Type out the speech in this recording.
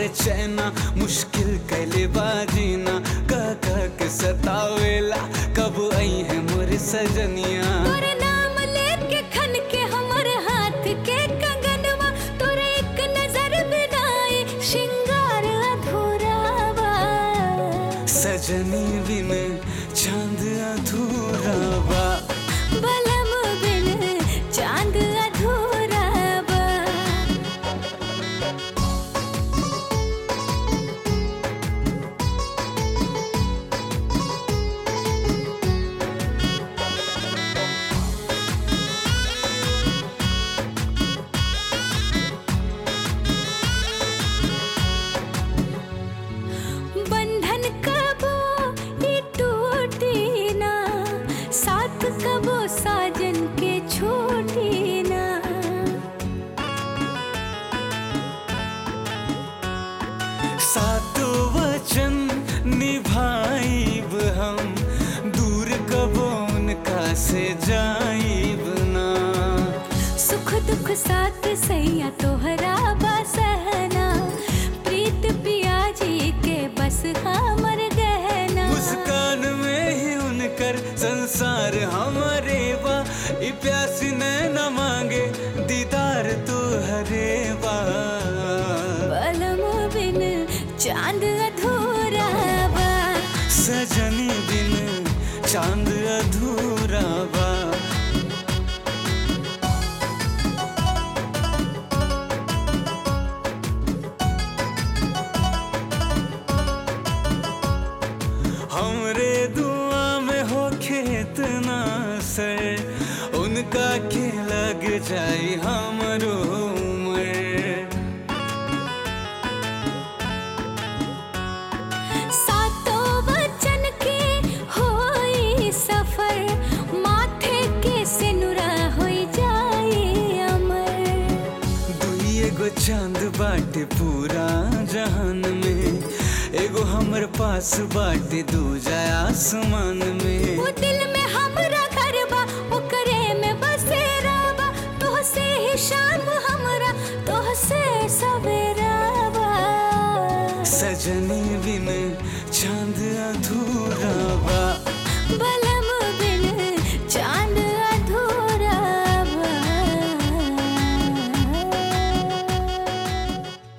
बेचैना मुश्किल कैले बाजीना कह कह के सतावेला कब आई है मोर सजनिया तोर नाम लेके खन के हमर हाथ के कंगनवा तोरे एक नजर बिनाए श्रृंगार अधूरा बा सजनी बिन चांद अधूरा बा बलम बिन चांद अधूरा बा बंधन कबो ये टूटी ना साथ कबो साजन के छोटी ना सातो वचन निभाइब हम दूर कबो उनका से जाइब ना सुख दुख साथ सैया तोहरा बा सहना प्रीत पिया जी के बस हमर गहना मुस्कान में ही उनकर संसार हमारे बा ई प्यासी ने न मांगे दीदार तो हरे बा बलम बिन चांद अधूरा बा सजनी बिन चांद अधूरा बा हमरे दुआ में हो खेतना सर उनका के लग जाई हमरो उम्र सातों वचन के होई सफर माथे के सिनुरा होई जाए अमर दुई एगो चांद बाटे पूरा जहान में एगो हमर पास बाटे दूजा आसमान में वो दिल में हमरा घर बा ओकरे में बसेरा बा तोहसे ही शाम हमरा तोहसे सवेरा बा सजनी बिन चांद अधूरा बा